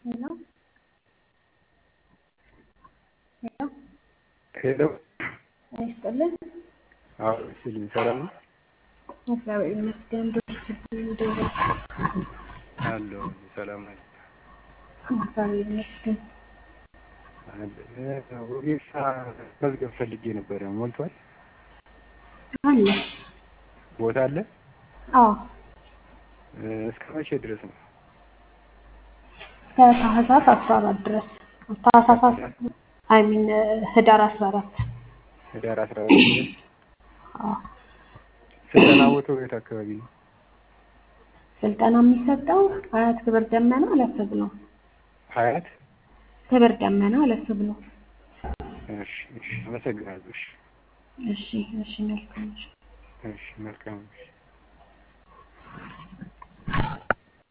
ሄሎ ሄሎ ሄሎ ጤና ይስጥልን። አዎ ስልኝ ሰላም ነው እግዚአብሔር ይመስገን። ዶክተር ደውል አለሁ ሰላም ነኝ። እግዚአብሔር ይመስገን። ወጌሻ መዝገብ ፈልጌ ነበረ ሞልቷል? አለ ቦታ አለ? አዎ እስከ መቼ ድረስ ነው? እስከ ታህሳስ አስራ አራት ድረስ ታህሳስ አይ ሚን ህዳር አስራ አራት ህዳር አስራ አራት ድረስ አዎ ስልጠና ቦታው የት አካባቢ ነው? ስልጠና የሚሰጠው ሀያት ክብር ደመና ለስብ ነው። ሀያት ክብር ደመና ለስብ ነው። እሺ እሺ አመሰግናለሁ። እሺ እሺ እሺ መልካም እሺ እሺ መልካም እሺ